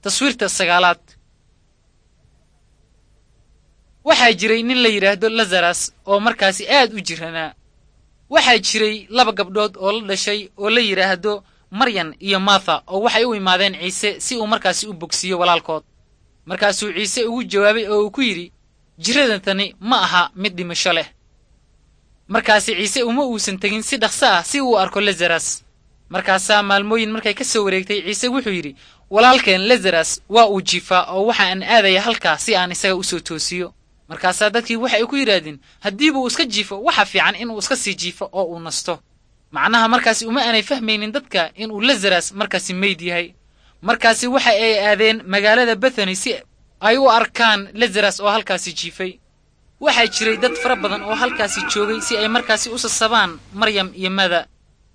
taswiirta sagaalaad waxaa jiray nin la yidhaahdo lazaras oo markaasi aad u jiranaa waxaa jiray laba gabdhood oo la dhashay oo la yidhaahdo maryan iyo martha oo waxay u imaadeen ciise si uu markaasi u bogsiiyo walaalkood markaasuu ciise ugu jawaabay oo uu ku yidhi jiradantani ma aha mid dhimasho leh markaasi ciise uma uusan tegin si dhaqso ah si uu arko lazaras markaasaa maalmooyin markay ka soo wareegtay ciise wuxuu yidhi walaalkeen lazaras waa uu jiifaa oo waxa aan aadaya halkaa si aan isaga u soo toosiyo markaasaa dadkii waxay ku yidhaahdeen haddiibuu iska jiifo waxa fiican inuu iska sii jiifo oo uu nasto macnaha markaasi uma aanay fahmaynin dadka inuu lazaras markaasi meyd yahay markaasi waxa ay aadeen magaalada bethany si ay u arkaan lazaras oo halkaasi jiifay waxaa jiray dad fara badan oo halkaasi joogay si ay markaasi u sasabaan maryam iyo mada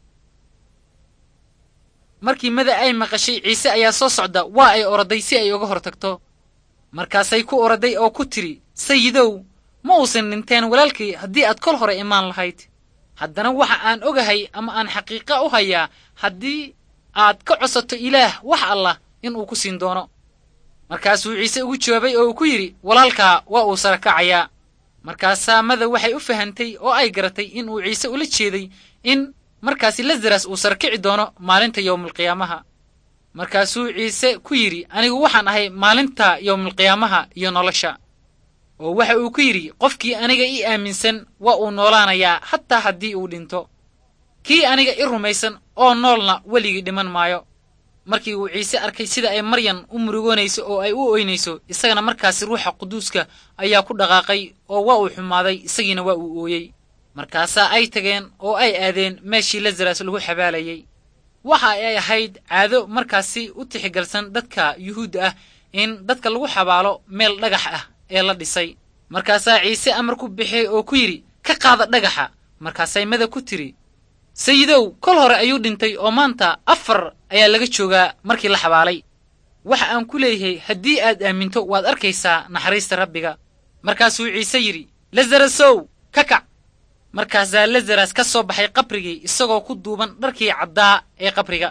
markii mada ay maqashay ciise ayaa soo socda waa ay oroday si ay uga hor tagto markaasay ku oroday oo ku tidhi sayidow ma uusan dhinteen walaalkii haddii aad kol hore imaan lahayd haddana waxa aan ogahay ama aan xaqiiqa u hayaa haddii aad ka cosato ilaah wax allah inuu ku siin doono markaasuu ciise ugu jawaabay oo uu ku yidhi walaalkaa waa uu sara kacayaa markaasaa mada waxay u fahantay oo ay garatay in uu ciise ula jeeday in markaasi lazaras uu sarkici doono maalinta yowmulqiyaamaha markaasuu ciise ku yidhi anigu waxaan ahay maalinta yowmulqiyaamaha iyo nolosha oo waxa uu ku yidhi qofkii aniga ii aaminsan waa uu noolaanayaa hataa haddii uu dhinto kii aniga i rumaysan oo noolna weligii dhiman maayo markii uu ciise arkay sida ay maryan u murugoonayso oo ay u oynayso isagana markaasi ruuxa quduuska ayaa ku dhaqaaqay oo waa uu xumaaday isagiina waa uu ooyey markaasaa ay tageen oo ay aadeen meeshii lazaras lagu xabaalayey waxa ay ahayd caado markaasi u tixigalsan dadka yuhuudda ah in dadka lagu xabaalo meel dhagax ah ee la dhisay markaasaa ciise amar ku bixiyey oo ku yidhi ka qaada dhagaxa markaasay mada ku tidhi sayidow kol hore ayuu dhintay oo maanta afar ayaa laga joogaa markii la xabaalay waxa aan ku leeyahay haddii aad aaminto waad arkaysaa naxariista rabbiga markaasuu ciise yidhi lazarasow ka kac markaasaa lazaras ka soo baxay qabrigii isagoo ku duuban dharkii caddaa ee qabriga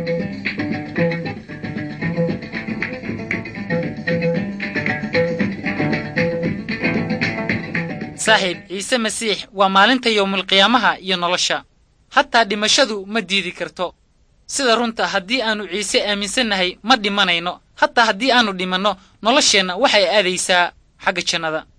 saaxiib ciise masiix waa maalinta yowmulqiyaamaha iyo nolosha hataa dhimashadu ma diidi karto sida runta haddii aannu ciise aaminsannahay ma dhimanayno hataa haddii aannu dhimanno nolosheenna waxay aadaysaa xagga jannada